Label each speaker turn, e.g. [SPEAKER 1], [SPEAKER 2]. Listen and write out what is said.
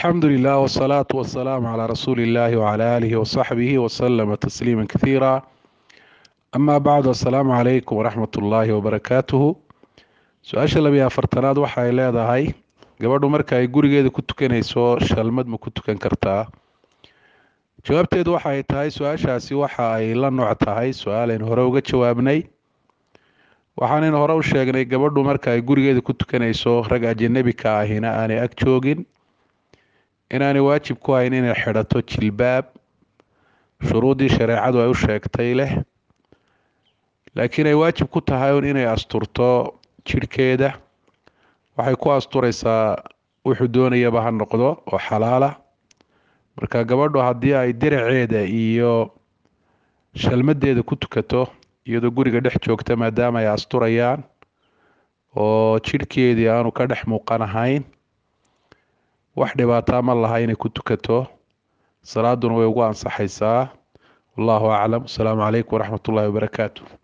[SPEAKER 1] alxamdu lilah wsalaatu wasalaamu calaa rasuuli illahi wcala aalihi wasaxbihi wasalama tasliima kathiira amaa bacdu assalaamu calaykum waraxmat ullaahi wabarakaatuhu su-aasha labiyo afartanaad waxa ay leedahay gabadhu marka ay gurigeeda ku tukanayso shalmad ma ku tukan kartaa jawaabteedu waxa ay tahay su-aashaasi waxa ay la nooc tahay su-aalaynu hore uga jawaabnay waxaanaynu hore u sheegnay gabadhu marka ay gurigeeda ku tukanayso rag ajanabika ahina aanay ag joogin inaanay waajib ku hayn inay xidhato jilbaab shuruuddii shareecadu ay u sheegtay leh laakiin ay waajib ku tahay un inay asturto jidhkeeda waxay ku asturaysaa wuxuu doonayaba ha noqdo oo xalaala marka gabadhu haddii ay diraceeda iyo shalmadeeda ku tukato iyadoo guriga dhex joogta maadaama ay asturayaan oo jidhkeedii aanu ka dhex muuqan ahayn wax dhibaataa ma laha inay ku tukato salaaduna way ugu ansaxaysaa wallahu aclam asalaamu calaykum waraxmat ullahi wabarakaatu